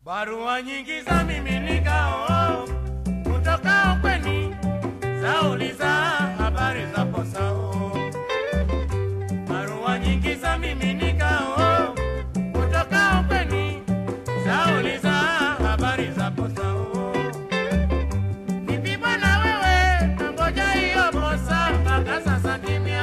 Barua nyingi za miminikao kutoka ukweni zauliza habari za posao. Barua nyingi za miminikao kutoka ukweni zauliza habari za posao. Vipi bwana wewe, nangoja hiyo posa mpaka sasa kimya.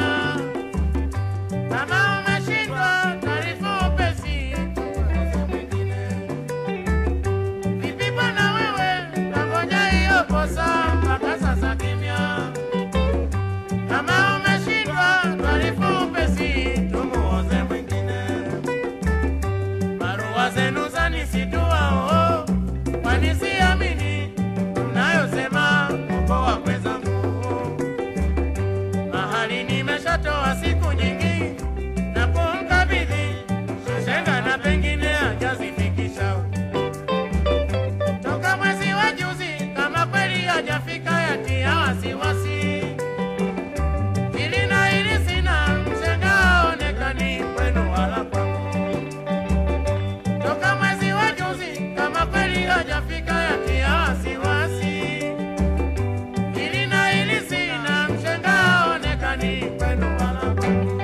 Kama umeshindwa taarifa upesi, tueleze mwingine. Vipi bwana wewe, nangoja hiyo posa mpaka sasa kimya. Kama umeshindwa taarifa upesi, tumuoze mwingine. Barua zenu zanisitua oh, kwani siamini mnayosema kukoa mwenzangu mahali nimeshatoa siku nyingi na kumkabidhi shenga na pengine hajazifikisha toka mwezi wa juzi, kama kweli hajafika yatia wasiwasi. Hili na hili sina mshenga haonekani kwenu wala kwangu. Toka mwezi wa juzi, kama kweli hajafika yatia wasiwasi. Hili na hili sina mshenga haonekani kwenu wala kwangu.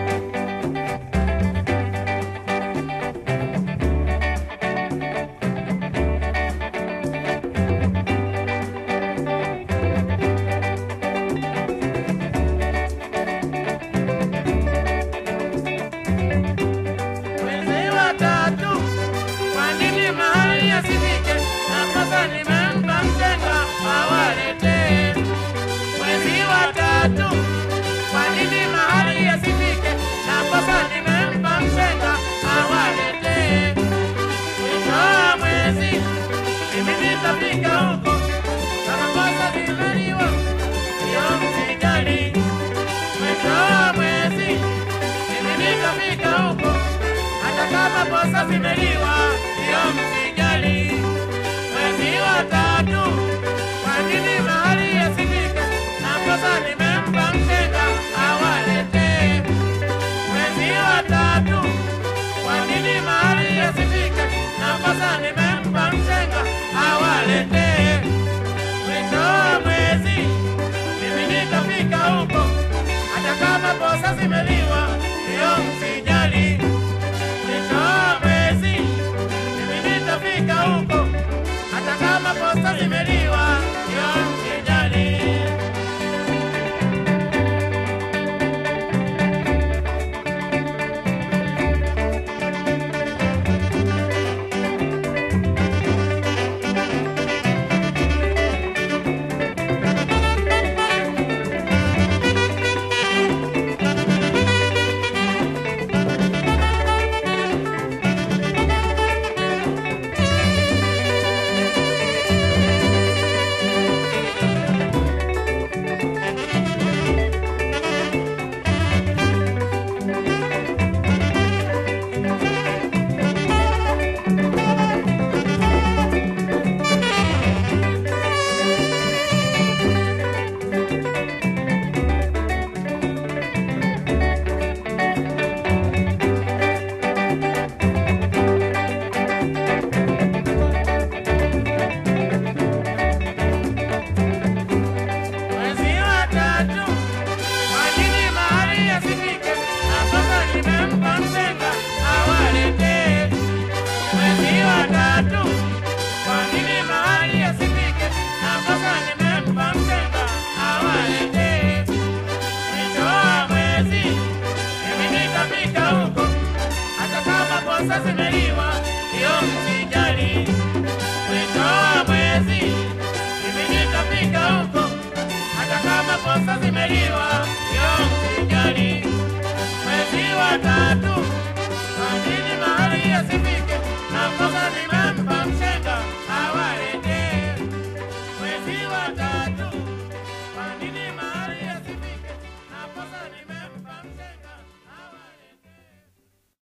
Mwezi wa tatu, kwa nini mahali yasifike? Nakosa nimempa mshenga awaletee. Mwezi wa tatu, kwa nini mahali yasifike? Nakosa nimempa mshenga awaletee. Mwisho wa mwezi, mimi nitafika huko. Kama kosa limeliwa, hiyo msijali. Mwisho wa mwezi, mimi nitafika huko hata kama posa zimeliwa, hiyo msijali. Mwezi wa tatu, kwa nini mahali yasifike? Na posa nimempa mshenga awaletee. Mwezi wa tatu, kwa nini mahali yasifike? Na posa nimempa mshenga awaletee. Mwisho wa mwezi, mimi nitafika huko, hata kama posa zimeliwa, hiyo msijali. Mwisho wa mwezi, mimi nitafika huko, hata kama posta zimeliwa, hiyo msijali. Mwezi wa tatu, kwa nini mahali yasifike? Na sasa nimempa mshenga awaletee. Mwezi wa tatu, kwa nini mahali yasifike? Na sasa nimempa mshenga awaletee. Mwisho wa mwezi, mimi nitafika huko, hata kama posa zimeliwa, hiyo msijali.